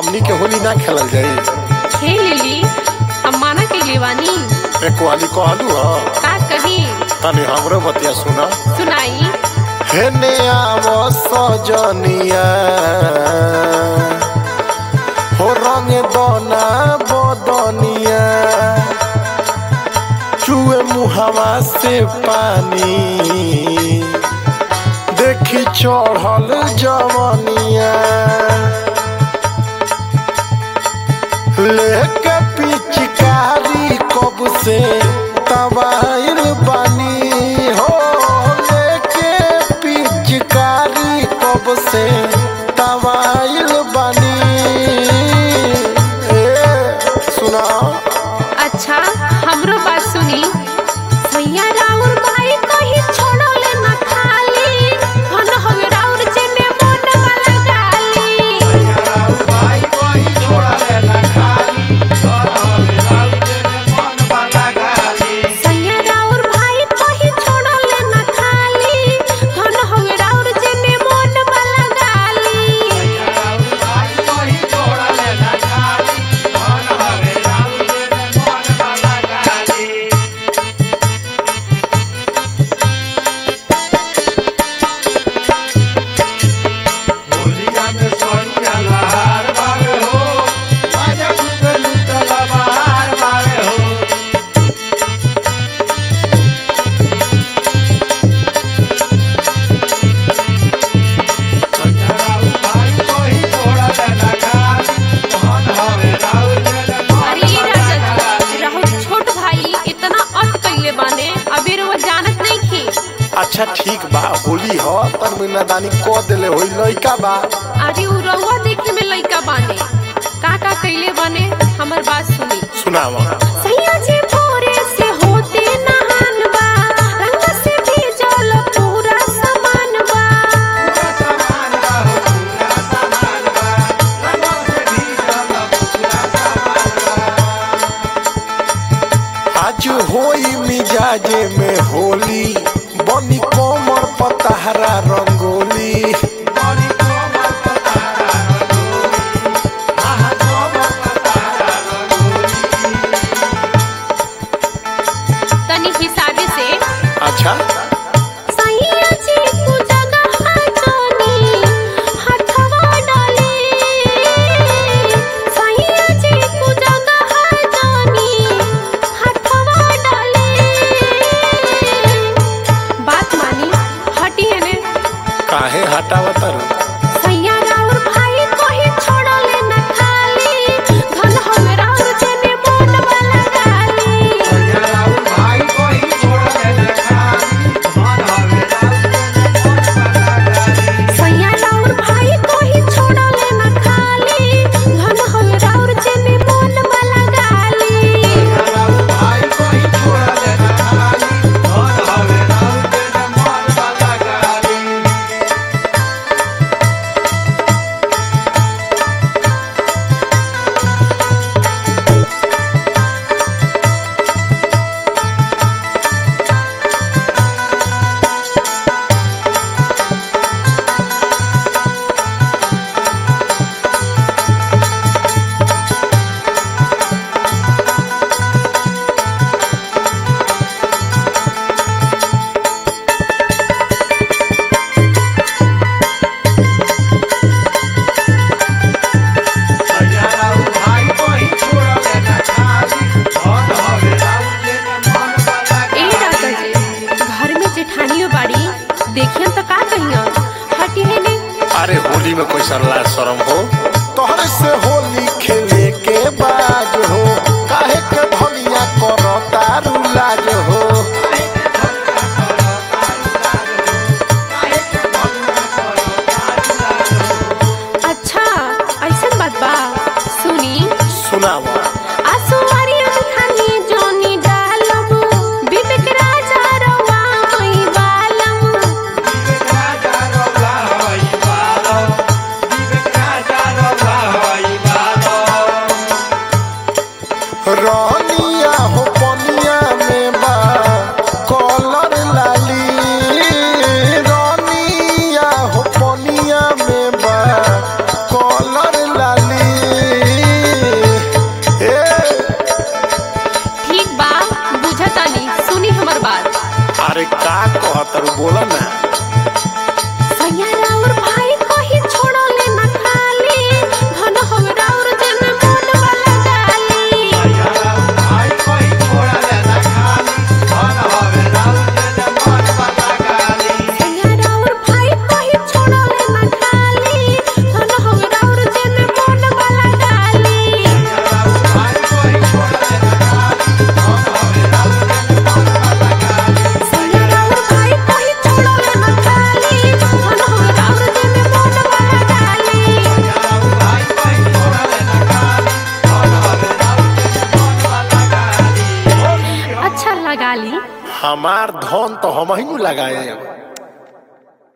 हमनी के होली ना खेलल जाई खेल ली हम माना के लेवानी एक वाली कहलू ह का कही तनी हमरो बतिया सुना सुनाई हेने आव सजनिया हो रंग दोना बदनिया चुए मुहावा से पानी देखी चढ़ल जवनिया लेके पिचकारी कब से तबाइल बानी हो लेके पिचकारी कब से तबाइल बानी ए सुना अच्छा हमरो बात सुनी सैया राउर भाई कही छोड़ले ना खाली हन हवे राउर जेने मन वाला गाली सैया राउर भाई कही छोड़ले ना खाली हन हवे राउर जेने मन वाला गाली अरे ये राजा जी राहुल छोट भाई इतना अत कैले बाने अबेर वो जानत नहीं थी अच्छा ठीक बा होली ह पर मीनादानी क देले होई लइका बा अरे उ रउआ देखे में लइका बाने का का कैले बाने हमर बात सुनी सुनावा सैया जी भोरे से होते नहान बा रंग से भीजल पूरा सामान बा आज होई मिजाजे में होली बनी कोमर पतहरा रंगोली तनी हिसाबे से अच्छा सैया जी कु जगह जानी हथवा डाले सैया जी कु जगह जानी हथवा डाले बात मानी हटी है ने काहे हटावत रू सैया राउर भाई कोही छोड़ले न खाली धन हम राउर जने मोन वाला गाली सैया राउर भाई कोही छोड़ले न खाली धन हम राउर जने मोन वाला गाली ए राजा जी घर में जेठानियो बाड़ी देखियन तो का कहियन हटी है ने अरे होली में कोई सरला शरम हो तोहरे से होली खेले के बाज हो काहे के भलिया करो तारू लाज हो अच्छा ऐसन बात बा सुनी सुनावा आसुवारी खानी जोनी डालम विवेक राजा रवा होई बालम Bye. हमार धन तो हम ही नु लगाए